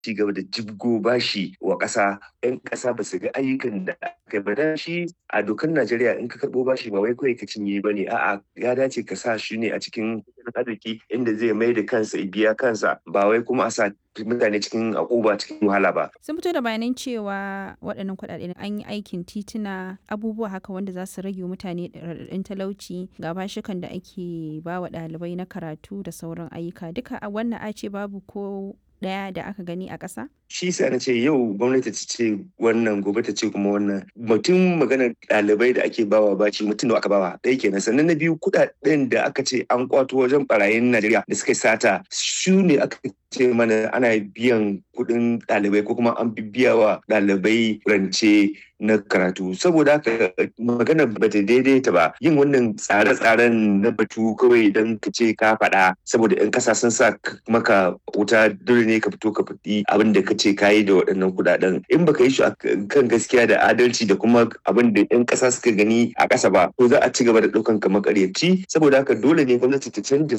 ci gaba da jibgo bashi wa ƙasa yan ƙasa ba su ga ayyukan da aka ba da shi a dokar Najeriya in ka karɓo bashi ba wai kawai ka cinye ba ne a'a ya dace ka sa shi ne a cikin arziki inda zai mai da kansa biya kansa ba wai kuma a sa mutane cikin akuba cikin wahala ba. Sun fito da bayanan cewa waɗannan kuɗaɗe an yi aikin tituna abubuwa haka wanda za su rage mutane raɗaɗin talauci ga bashikan da ake ba wa ɗalibai na karatu da sauran ayyuka duka a wannan a ce babu ko ɗaya da aka gani a ƙasa? Shi sa na ce yau gwamnati ta ce wannan gobe ta ce kuma wannan mutum maganar ɗalibai da ake bawa baci mutum da aka bawa ɗaya kenan sannan na biyu kuɗaɗen da aka ce an kwato wajen barayin Najeriya da suka sata su ne aka ce mana ana biyan kuɗin ɗalibai ko kuma an biya wa ɗalibai rance na karatu saboda haka magana ba ta daidaita ba yin wannan tsare-tsaren na batu kawai don ka ce ka faɗa saboda 'yan ƙasa sun sa maka wuta dole ne ka fito ka faɗi abin da ka ce ka yi da waɗannan kuɗaɗen in baka yi shi kan gaskiya da adalci da kuma abin da 'yan ƙasa suka gani a ƙasa ba to za a ci gaba da ɗaukan ka makaryaci saboda haka dole ne gwamnati ta canja